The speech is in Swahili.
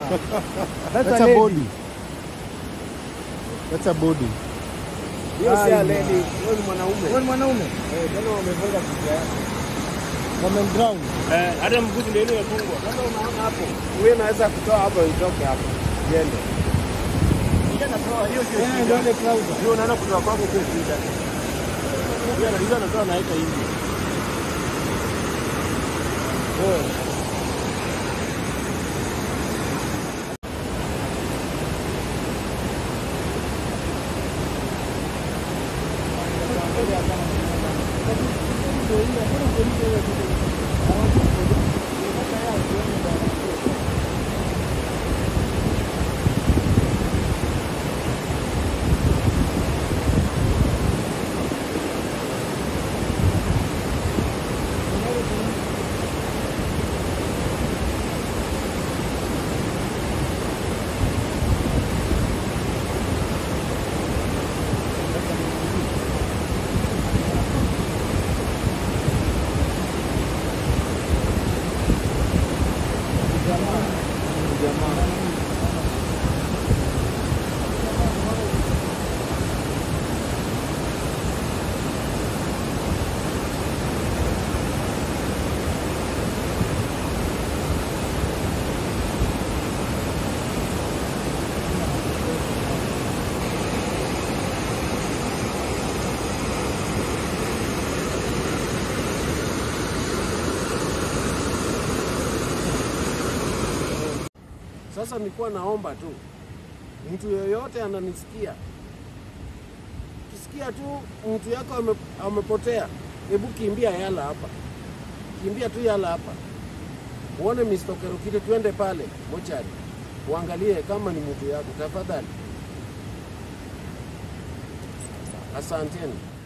That's, That's a a lady. body. That's a body. Hiyo si Ai, a lady, huyo ni mwanaume. Wewe ni mwanaume? Eh, tena wamefunga kichwa yake. Wamemdrown. Eh, hata mbuzi ndio ile imefungwa. Sasa unaona hapo, huyo naweza kutoa hapo itoke hapo. Iende. Ile natoa hiyo sio Eh, shida. ndio ile trouser. Hiyo unaona kutoa kwako sio shida. Hiyo anajua anatoa naika hivi. Oh. Sasa nilikuwa naomba tu mtu yoyote ananisikia, kisikia tu mtu yako ame, amepotea, hebu kimbia Yala hapa, kimbia tu Yala hapa, uone Mr. Kerukire, tuende pale mochari uangalie kama ni mtu yako, tafadhali. Asanteni.